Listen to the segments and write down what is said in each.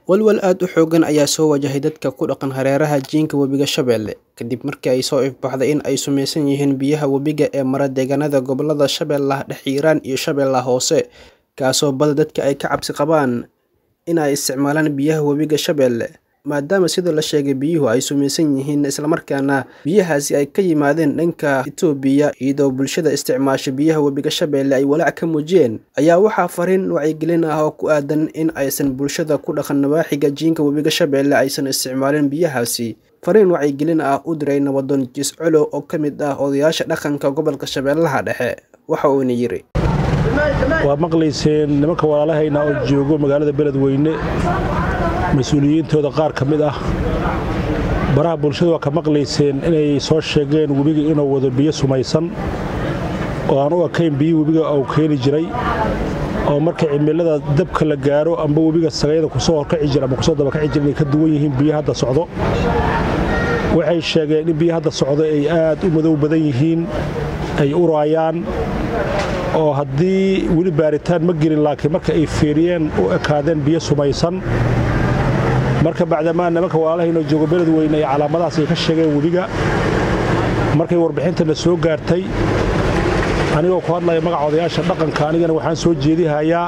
walwal aad u xoogan ayaa soo wajahay dadka ku dhaqan hareeraha jiinka webiga Shabeelle kadib markii ay soo ifbaxday in ay sumaysan yihiin biyaha webiga ee mara deegaanada gobolada Shabeellaha Dhexe Hiiraan iyo Shabeellaha Hoose kaasoo bada dadka ay ka cabsi qabaan in ay isticmaalaan biyaha webiga Shabeelle maadaama sida la sheegay biyuhu ay sumaysan yihiin islamarkaana biyahaasi ay ka yimaadeen dhanka Itoobiya iyadoo bulshada isticmaasha biyaha webiga Shabeelle ay walaac ka muujiyeen ayaa waxaa fariin wacyigelin ah oo ku aadan in aysan bulshada ku dhaqan nawaaxiga jiinka webiga Shabeelle aysan isticmaalin biyahaasi fariin wacyigelin ah u diray nabadoon Jis Colo oo ka mid ah odayaasha dhaqanka gobolka Shabeellaha Dhexe waxa uuna yiri waa maqlayseen nimanka walaalahayna oo joogo magaalada beledweyne mas-uuliyiintooda qaar ka mid ah baraha bulshada waa ka maqlayseen inay soo sheegeen webiga inuu wado biyo sumaysan oo aan u ekayn biyii webiga uu keeni jiray oo marka cimilada dabka la gaaro amba webiga sagayada kusoo horkaci jira ama kusoo dabakaci jira inay ka duwan yihiin biyo hadda socdo waxay sheegeen in biyo hadda socdo ay aad u madow badan yihiin ay uraayaan oo haddii weli baaritaan ma gelin laakiin marka ay feeriyeen u ekaadeen biyo sumaysan marka bacdamaa nimanka walaalahaynoo joogo beledweyne ay calaamadahaas ay ka sheegeen webiga markay warbixintana soo gaartay anigoo ku hadlaya magaca odayaasha dhaqanka anigana waxaan soo jeedihayaa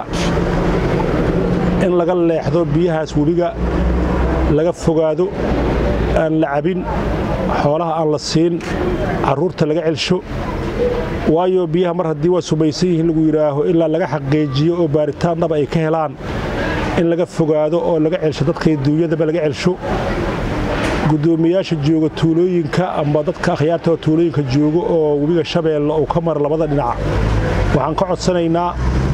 in laga leexdo biyahaas webiga laga fogaado aan la cabin xoolaha aan la siin carruurta laga celsho waayo biyaha mar haddii waa sumaysan yihiin lagu yidhaaho ilaa laga xaqiijiyo oo baaritaan dhaba ay ka helaan in laga fogaado oo laga celsho dadkay duunyadaba laga celsho guddoomiyaasha jooga tuulooyinka amba dadka akhyaarta tuulooyinka joogo oo webiga shabeelle uu ka mara labada dhinac waxaan ka codsanaynaa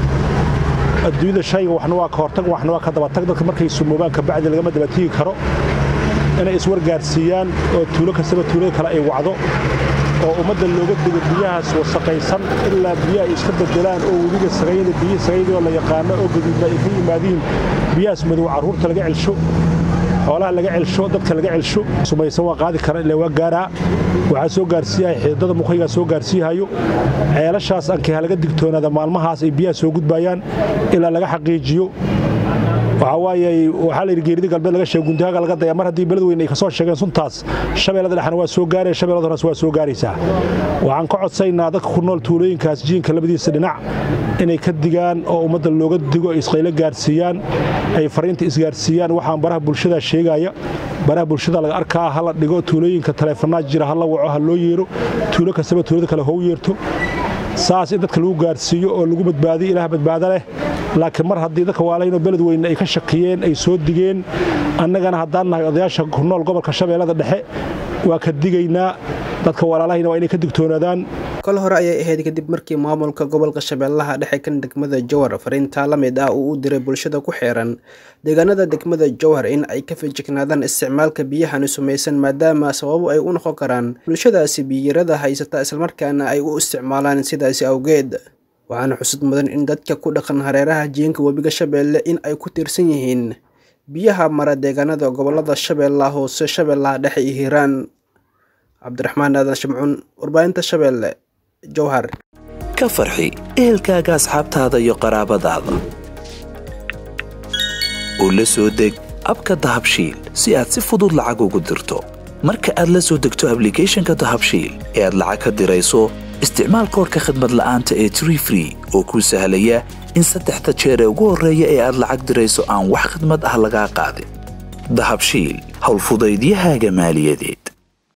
adduunyada shayga waxna waa ka hortag waxna waa ka dabatag dadka markay sumoobaan kabacdi lagama dabatigi karo inay iswargaarsiiyaan oo tuulo kastaba tuulada kale ay wacdo oo ummadda looga digo biyahaas wasaqaysan ilaa biyaha ay iska bedelaan oo webiga sagayada biyihi sagayadoo la yaqaano oo gaduudna ay ka yimaadiin biyahaas madow carruurta laga celsho xoolaha laga celsho dadka laga celsho sumaysan waa qaadi kara ilaa waa gaaraa waxaa soo gaarsiiyahay xididada mukhaygaa soo gaarsiihayo ceelashaas ankiha laga digtoonaada maalmahaas ay biyaha soo gudbayaan ilaa laga xaqiijiyo waxaa waaye waxaa la yidhi geerida galbeed laga sheega guntaaga laga daya mar haddii beledweyne ay ka soo sheegeen suntaas shabeellada dhexna waa soo gaaraya shabeellada horas waa soo gaaraysaa waxaan ka codsaynaa dadka ku nool tuulooyinkaas jiinka labadiisa dhinac inay ka digaan oo ummadda looga digo ay isqaylo gaarsiiyaan ay fariinta isgaarsiiyaan waxaan baraha bulshada sheegaya baraha bulshada laga arkaa ha la dhigo tuulooyinka taleefanaa jira ha la waco ha loo yeero tuulo kastaba tuulada kale hou yeerto saas in dadka lagu gaarsiiyo oo lagu badbaadiyo ilaah badbaado leh laakiin mar haddii dadka waalaynoo beledweyne ay ka shakiyeen ay soo digeen annagana haddaan nahay odayaasha ku nool gobolka shabeellada dhexe waa ka digaynaa dadka walaalahayna waa inay ka digtoonaadaan kol hore ayay ahayd kadib markii maamulka gobolka shabeellaha dhexe kan degmada jowhar fariintaa la mid ah uu u diray bulshada ku xeeran deegaanada degmada jowhar in ay ka fijignaadaan isticmaalka biyahani sumaysan maadaama sababo ay u noqon karaan bulshadaasi biyirada haysata islamarkaana ay u isticmaalaan sidaasi awgeed waxaana xusud mudan in dadka ku dhaqan hareeraha jiinka webiga shabeelle in ay ku tiirsan yihiin biyaha mara deegaanada gobolada shabeellaha hoose shabeellaha dhexe iyo hiiraan cabdiraxmaan aadan shimcuun warbaahinta shabeelle jowhar ka farxi ehelkaaga asxaabtaada iyo qaraabadaada u la soo deg abka dahabshiil si aad si fudud lacag ugu dirto marka aad la soo degto ablicathonka dahabshiil ee aad lacag ka dirayso isticmaal koorka khadmad la'aanta ee tree free oo kuu sahlaya in saddexda jeer ee ugu horreeya ee aad lacag dirayso aan wax khidmad ah lagaa qaadin dahabshiil howlfudaydiyahaaga maaliyadeed